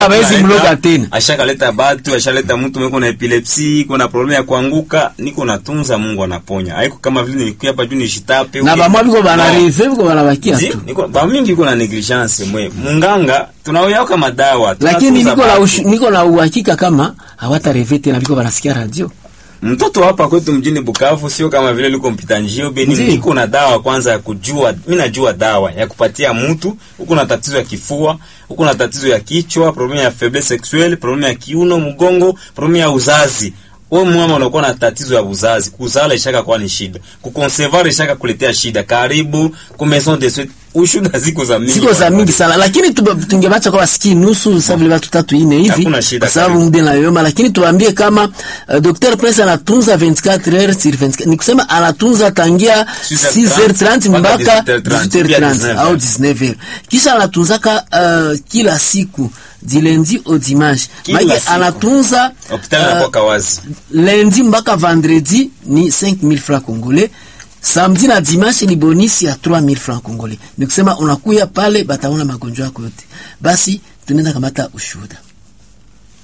hawezi Analeta- mloga tena. ashakaleta batu ashaleta mtu mweko na epilepsi iko na problemu ya kuanguka niko natunza mungu anaponya haiko kama vile nilikuya hapa juu nishitape na uke- bamwa biko No. banareve biko banabakia Zi, tu niko bamingi iko na negligence mwe munganga tunaoyaka madawa lakini tunatunza niko na batu. ushu- niko na uhakika kama hawatareve tena biko banasikia radio mtoto hapa kwetu mjini Bukavu sio kama vile liko mpita njio beni, Ndiyo. niko na dawa kwanza ya kujua. Mimi najua dawa ya kupatia mtu huko na tatizo ya kifua, huko na tatizo ya kichwa, problemu ya faiblesse sexuelle, problemu ya kiuno, mgongo, problemu ya uzazi. Wewe mama unakuwa na tatizo ya uzazi, kuzala ishaka kwa ni shida, kuconcevoir ishaka kuletea shida. Karibu ku maison de soins, ushuda ziko za mingi, siko za mingi sana lakini tuba- tungebacha kwa wasikii nusu sasa vile watu tatu ine hivi Hakuna shida, kwa sababu karibu. muda na yoma lakini tuambie kama uh, Dr. Prince anatunza 24 heures sur 24 ni kusema anatunza tangia 6h30 mpaka 18h30 au 19h kisha anatunzaka uh, kila siku du lundi au dimanche Kila maana siku. anatunza hospitali uh, inakuwa kawazi. lundi mpaka vendredi ni 5000 francs congolais samedi na dimanche ni bonisi ya 3000 francs congolais ni kusema unakuya pale bataona magonjwa yako yote basi tunaenda kamata ushuhuda